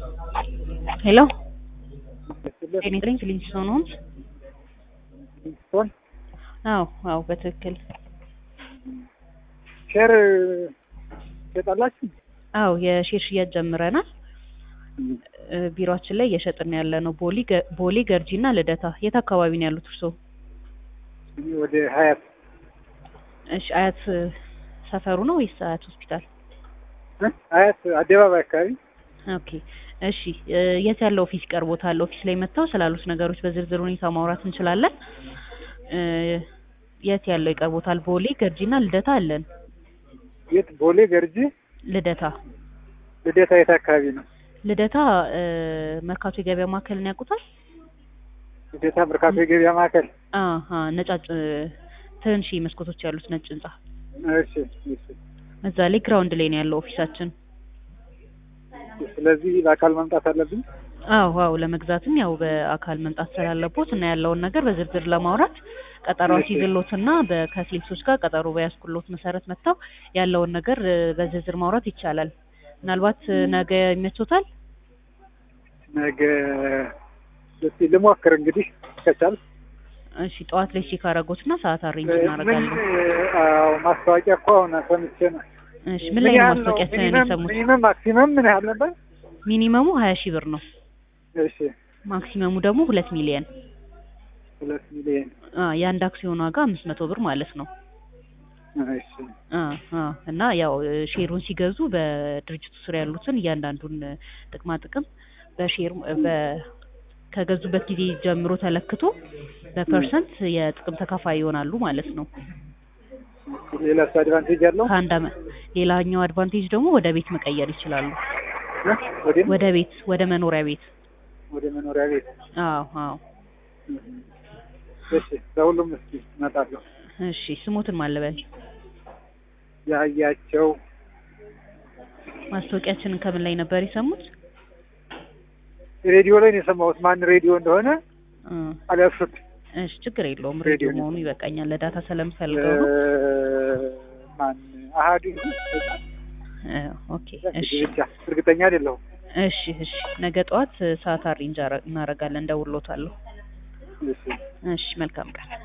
ሄሎ ጤና ይስጥልኝ ፊሊንግስቶን ሆምስ? ሊንግስቶን አዎ አዎ በትክክል ሼር ትሸጣላችሁ? አዎ የሼር ሽያጭ ጀምረናል። እ ቢሮአችን ላይ እየሸጥን ያለ ነው። ቦሌ ገ- ቦሌ ገርጂ እና ልደታ። የት አካባቢ ነው ያሉት እርስዎ? እኔ ወደ ሀያት እሺ አያት እ ሰፈሩ ነው ወይስ አያት ሆስፒታል? እ? ሀያት አደባባይ አካባቢ ኦኬ እሺ እ የት ያለ ኦፊስ ይቀርቦታል? ኦፊስ ላይ መጥተው ስላሉት ነገሮች በዝርዝር ሁኔታ ማውራት እንችላለን። እ የት ያለው ይቀርቦታል? ቦሌ ገርጂ እና ልደታ አለን። የት? ቦሌ ገርጂ፣ ልደታ ልደታ የት አካባቢ ነው? ልደታ እ መርካቶ የገበያ ማዕከልን ያውቁታል? ልደታ መርካቶ የገበያ ማዕከል። አሀ ነጫጭ እ ትንሽ መስኮቶች ያሉት ነጭ ህንጻ እሺ እሺ። እዛ ላይ ግራውንድ ላይ ነው ያለው ኦፊሳችን። ስለዚህ በአካል መምጣት አለብኝ። አዎ አዎ ለመግዛትም ያው በአካል መምጣት ስላለቦት እና ያለውን ነገር በዝርዝር ለማውራት ቀጠሮ እሺ። ሲዝሎትና ከሴልሶች ጋር ቀጠሮ በያዝኩሎት መሰረት መጥተው ያለውን ነገር እ በዝርዝር ማውራት ይቻላል። ምናልባት እ ነገ ይመቾታል? ነገ እስኪ ልሞክር እንግዲህ ከቻል እሺ ጠዋት ላይ ቼክ አደረጎትና ሰዓት አሬንጅ ምን እናደርጋለን። አዎ ማስታወቂያ እኮ አሁን ሰምቼ ነው። እሺ ምን ላይ ነው ያህል ማስታወቂያችንን ሚኒመም የሰሙት? ሚኒመም ማክሲመም ምን ያህል ነበር? ሚኒመሙ ሀያ ሺህ ብር ነው። እሺ ማክሲመሙ ደግሞ ሁለት ሚሊየን ሁለት ሚሊዮን አ የአንድ አክሲዮን ዋጋ አምስት መቶ ብር ማለት ነው። እሺ አ አ እና ያው እ ሼሩን ሲገዙ በድርጅቱ ስር ያሉትን እያንዳንዱን እ ጥቅማ ጥቅም በሼር እ በ ከገዙበት ጊዜ ጀምሮ ተለክቶ በፐርሰንት የጥቅም ተካፋይ ይሆናሉ ማለት ነው። ሌላስ አድቫንቴጅ አለው? ከአንድ አመት ሌላኛው አድቫንቴጅ ደግሞ ወደ ቤት መቀየር ይችላሉ። እ? ወደ ወደ ቤት ወደ መኖሪያ ቤት። ወደ መኖሪያ ቤት አዎ አዎ። እሺ ለሁሉም እስኪ እመጣለሁ። እሺ ስሞትን ማለበል ያያቸው ማስታወቂያችንን ከምን ላይ ነበር የሰሙት? ሬዲዮ ላይ ነው የሰማሁት። ማን ሬዲዮ እንደሆነ እ አልያዝኩት። እሺ ችግር የለውም። ሬዲዮ ሬዲዮ ነው። መሆኑ ይበቃኛል። ለዳታ ስለምፈልገው ነው። ማን አሀዱ እ ኦኬ እሺ ብቻ እርግጠኛ አይደለሁም። እሺ እሺ ነገ ጠዋት እ ሰዓት አሬንጅ አረ- እናደርጋለን። እደውልልዎታለሁ። እሺ እሺ መልካም ቀን።